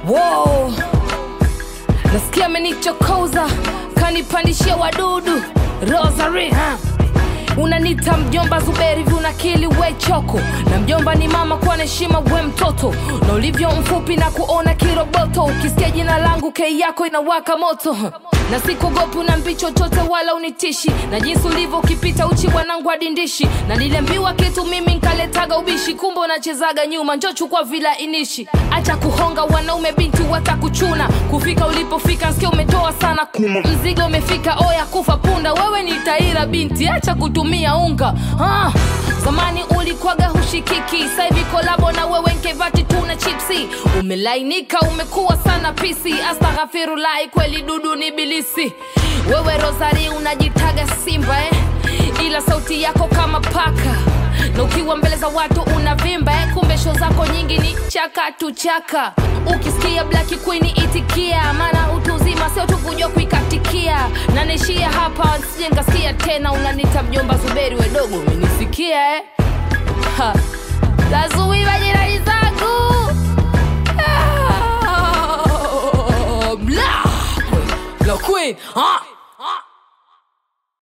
Wow. Nasikia amenichokoza kanipandishia wadudu Rosary ha? Unanita mjomba Zuberi viunakili we choko na mjomba ni mama kwa heshima we mtoto na ulivyo mfupi na kuona kiroboto ukisikia jina langu kei yako inawaka moto na sikugopi unambi chochote wala unitishi na jinsi ulivyo ukipita uchi bwanangu adindishi na niliambiwa kitu mimi nkaletaga ubishi kumbe unachezaga nyuma njo chukua vila inishi acha kuhonga wanaume binti watakuchuna kufika ulipofika nsikia umetoa sana kuma mzigo umefika oya kufa punda wewe ni taira binti acha kutumia unga ah, zamani ulikwaga hushikiki sahivi kolabo na wewe nkevati tuna chipsi umelainika umekuwa sana pisi astaghfirulahi kweli dudu ni bilisi wewe rosari unajitaga simba eh? ila sauti yako kama paka na ukiwa mbele za watu unavimba eh? kumbe sho zako nyingi ni chaka tu chaka ukisikia black queen itikia maana utu uzima sio tu kujua kuikatikia na naishia hapa sije nkasikia tena unanita mjomba zuberi wedogo umenisikia eh? Ha. lazuiva jirani zangu Ah, Black Queen, Black Queen, ah.